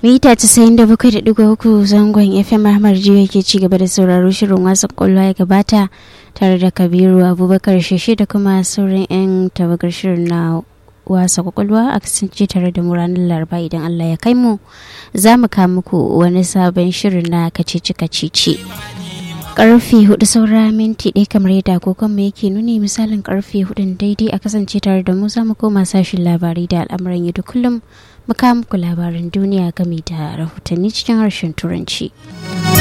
mita 97.3 zangon fm ahmad jiyo ke ci gaba da sauraro shirin wasan kwallo ya gabata tare da kabiru abubakar sheshe da kuma sauran 'yan tawagar shirin na wasa kwakwalwa a kasance tare da mu ranar laraba idan allah ya kai mu za mu kawo muku wani sabon shirin na kacici kacici karfe hudu saura minti ɗaya kamar yadda agogon mu yake nuni misalin karfe hudun daidai a kasance tare da mu za mu koma sashin labarai da al'amuran yau da kullum mu kawo muku labaran duniya game da rahotanni cikin harshen turanci.